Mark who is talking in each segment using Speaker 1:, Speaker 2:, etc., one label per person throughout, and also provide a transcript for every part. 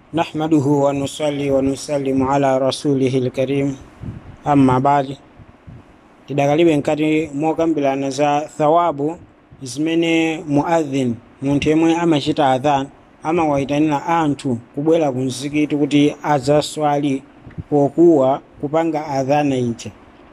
Speaker 1: نحمده ونصلي ونسلم على رسوله الكريم amma bali tidakalibe nkati mokambirana za thawabu zimene muadhin munthu yemwe amachita adhan amawayitanira anthu kubwera ku mzikiti kuti adzaswali pokuwa kupanga adhana ija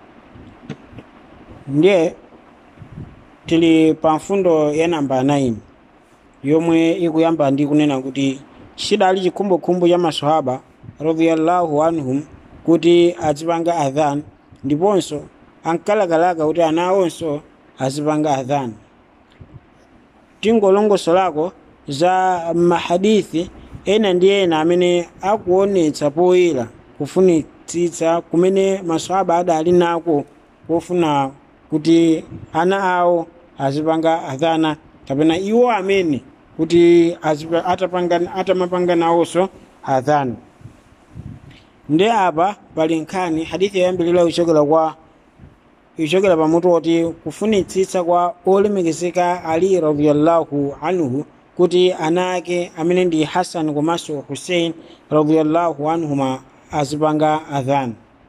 Speaker 1: ndiye tili pa mfundo ya namba 9 yomwe ikuyamba ndi kunena kuti chidali chikhumbokhumbo cha maswahaba radhiyallahu anhum kuti azipanga adhan ndiponso ankalakalaka kuti ana awonso azipanga adhan tingolongosolako za mahadithi ena ndi ena amene akuonetsa poyera kufunitsitsa kumene maswahaba adali nako pofuna kuti ana awo azipanga adhana kapena iwo amene kuti azipa- atapanga- atamapanga nawonso adhana ndi apa pali nkhani hadithi yoyambirira ichokera kwa ichokera pamutu woti kufunitsitsa kwa olemekezeka ali radhiyallahu anhu kuti ana ake amene ndi hasan komanso hussein radhiyallahu anhuma azipanga adhan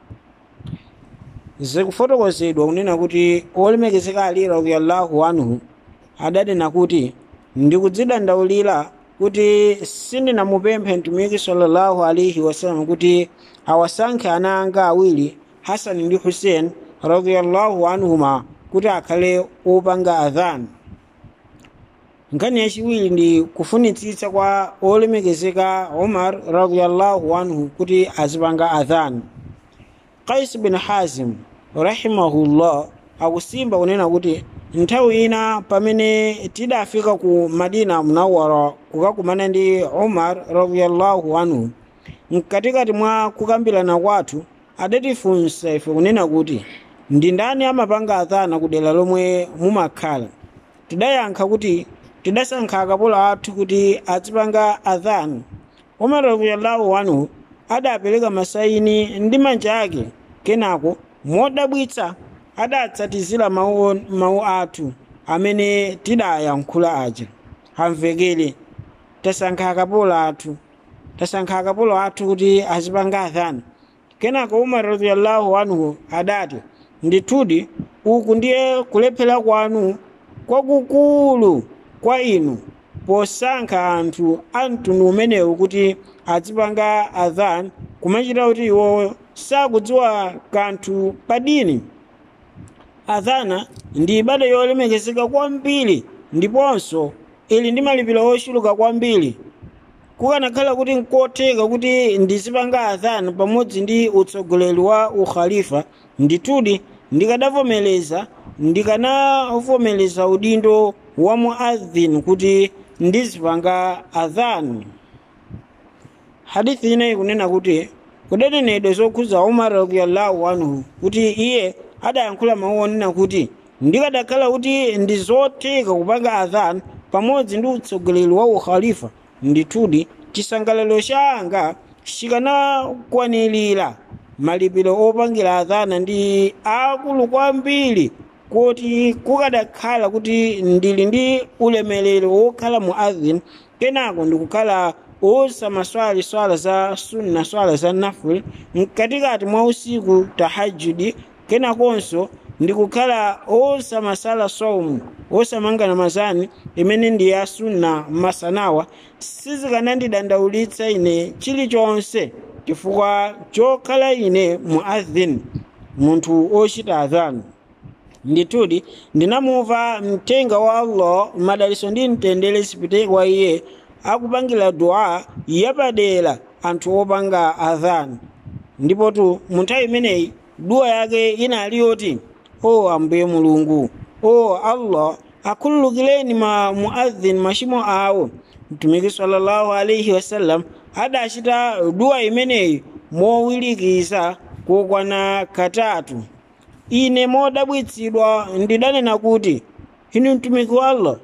Speaker 1: zikufotokozedwa kunena kuti olemekezeka ali radhiyallahu anhu adanena kuti ndikudzidandaulira kuti sindinamupemphe mtumiki sallallahu alaihi wasallam kuti awasankhe ana anga awiri hasani ndi hussein radhiyallahu anhuma kuti akhale opanga adhan nkhani yachiwiri ndi kufunitsitsa kwa olemekezeka umar radhiyallahu anhu kuti azipanga adhan qais bin hazim rahimahullah akusimba kunena kuti nthawi ina pamene tidafika ku madina munawara kukakumana ndi umar radhiyallahu anhu mkatikati mwa kukambirana kwathu adatifunsa ife kunena kuti ndi ndani amapanga adhana ku dera lomwe mumakhala tidayankha kuti tidasankha akapolo athu kuti azipanga adhana umar radhiyallahu anhu adapereka masaini ndi manja ake kenako modabwitsa adatsatizira mawu mawu athu amene tidayankhula aja hamvekere tasankha akapolo athu tasankha akapolo athu kuti azipanga adhana kenako umar radhiyallahu anhu adati ndithudi uku ndiye kulephera kwanu kwakukulu kwa inu posankha anthu a mtundu umenewu kuti azipanga adhan kumachita kuti iwowo sakudziwa kanthu padini adhana ndi ibada yolemekezeka kwambiri ndiponso ili ndi malipiro ochuluka kwambiri kukanakhala kuti nkotheka kuti ndizipanga adhana pamodzi ndi utsogoleri wa ukhalifa ndithudi ndikadavomereza ndikanavomereza udindo wa muadhin kuti ndizipanga adhan hadithi ina ikunena kuti kudanenedwa zokhuza umar radhiyallahu anhu kuti iye adayankhula mawu onena kuti ndikadakhala kuti ndi zotheka kupanga adhan pamodzi ndi utsogoleri wa ukhalifa ndithudi chisangalalo changa chikanakwanirira malipiro opangira adhana ndi akulu kwambiri kuti kukadakhala kuti ndili ndi ulemerero wokhala muadhin kenako ndikukhala osamaswali swala za sunna swala za naful mkatikati mwa usiku tahajudi kenakonso ndikukhala osamasala saumu osamanga namazani imene ndi ya sunna masanawa sizikanandidandaulitsa ine chilichonse chifukwa chokhala ine muadhin munthu ochita adhana ndithudi ndinamumva mthenga wa allah madaliso ndi mtendere zipite kwa iye akupangira dua yapadera anthu opanga adhan ndipotu mu nthawi imeneyi dua yake inali yoti o ambuye mulungu o allah akhululukireni ma muadhin machimo awo mtumiki sallallahu alaihi wasallam adachita dua imeneyi mowirikiza kokwana katatu ine modabwitsidwa ndidanena kuti inu mtumiki wa allah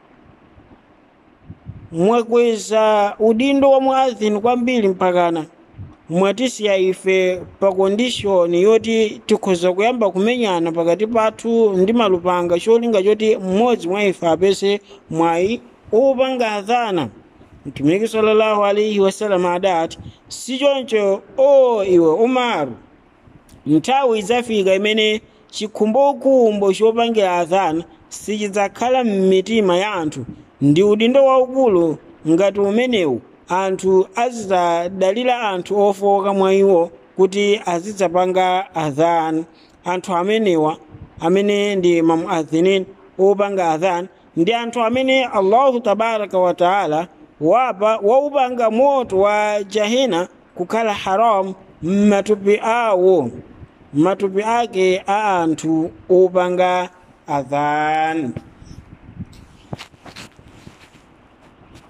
Speaker 1: mwakweza udindo wa muadhin kwambiri mpakana mwatisiya ife pa kondishoni yoti tikhoza kuyamba kumenyana pakati pathu ndi malupanga cholinga choti mmodzi mwa ife apese mwayi opanga adhana mtumiki sallallahu alaihi wasallam adati sichoncho o iwe umaru nthawi idzafika imene chikhumbokhumbo chopangira adhana sichidzakhala m'mitima ya anthu ndi udindo waukulu ngati umenewu anthu azidzadalira anthu ofowoka mwa iwo kuti azidzapanga adhan anthu amenewa amene ndi mamuadhinin opanga adhan ndi anthu amene allahu tabaraka wa taala wapa waupanga moto wa jahena kukhala haram m'matupi awo matupi ake a anthu opanga adhan